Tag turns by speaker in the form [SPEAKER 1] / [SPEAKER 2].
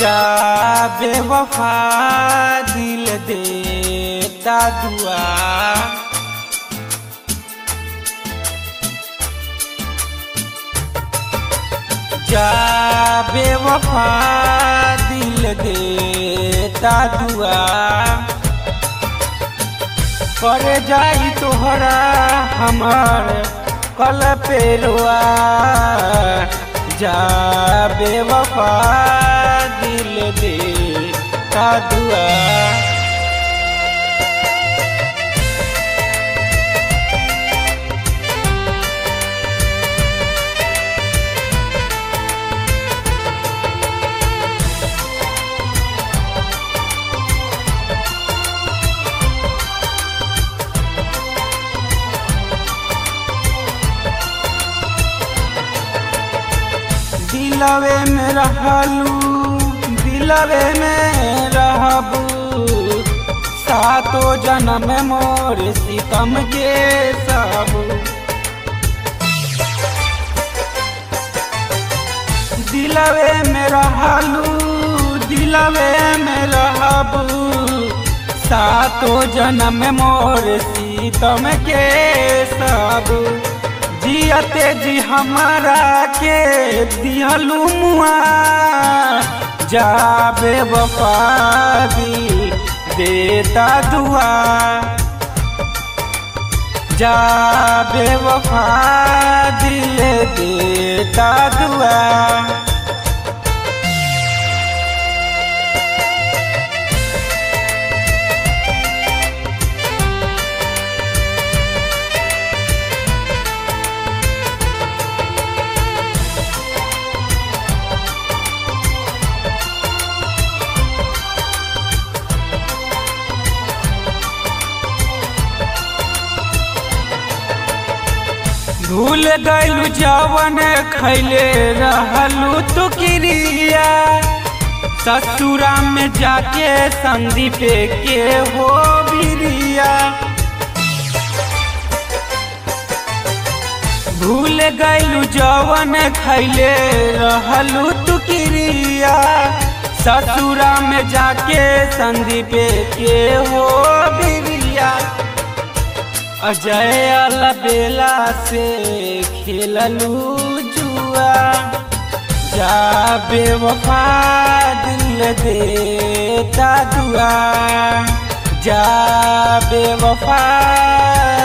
[SPEAKER 1] जा बेवफा दिल देता दुआ जा बेवफा दिल देता दुआ कर जाई तोहरा हमार कल पेरुआ जा बेवफा दिल देता दुआ दिलवे में रहलू दिलवे में रहबू सातो जन्म मोर सितम के सबू दिलवे में रहलू दिलवे में रहबू सातो जन्म मोर सीतम के सबू जियते जी हमारा के दिहलू मुआ जाबे वफा दिल देता दुआ जाबे वफा दिल देता दुआ भूल गैलू जवन खैले रहलू तू क्रिया ससुरा में जाके संदीप के हो बिरिया भूल गैलू जवन खैले रहलू तू क्रिया ससुरा में जाके संदीप के हो बिरिया अजय अलबेला से खेललू जुआ जा बेवफा दिल देता दुआ जा बेवफा